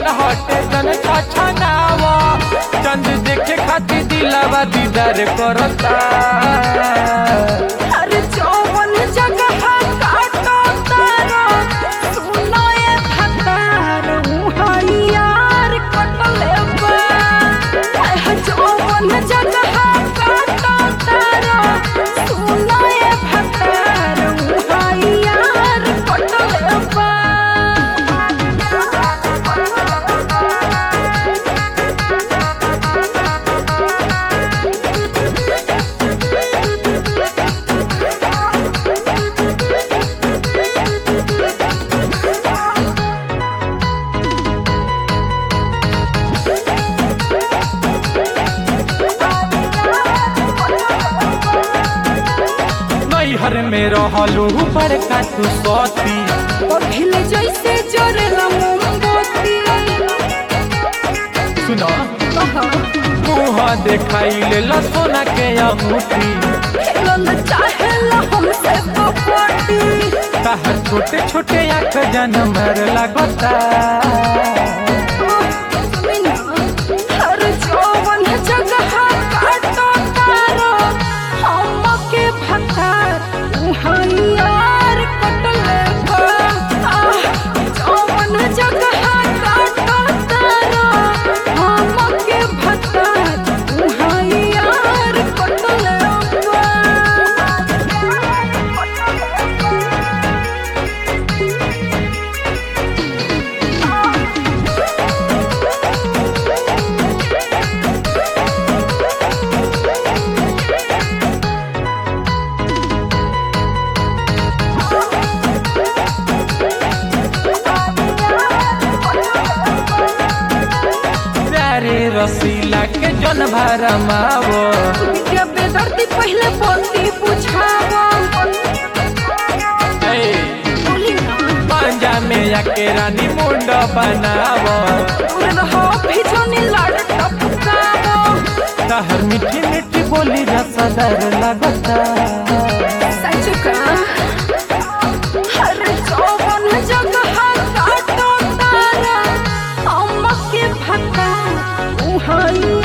मन हटे तन छछनावा चंद देखे खातिर दिलावा दीदार करता हर चौवन जगह काटो तारो सुनो ये भतार मुहाई यार कटले बा हाय हाय चौवन जगह काटो तारो सुनो ये भतार मुहाई यार कटले बा नैहर में रहलू बड़का तू सती पहिले जैसे जरेला मोमबत्ती सुनो मुँह देखाई ले सोना के अंगूठी खेलल चाहेला हमसे कबड्डी ताहर छोटे छोटे आँख जनमर लगता हर जौवन जगह काटो तारो हमके भतार उहाई यार कटले बा आह, जौवन जगह काटो तारो हमके भतार उहाई यार कटले बा प्यारे रसीला के जन भरमावो के बेदर्दी पहले बोलती बुझावा ए, बोली ना पांजा में आके रानी मुंड बनावो दूर रहो भिजोनी लाड टपकावो ताहर मीठी मीठी बोली रसदार लगता सच का हर जौवन जगह काटो तारा हमके भता उहाई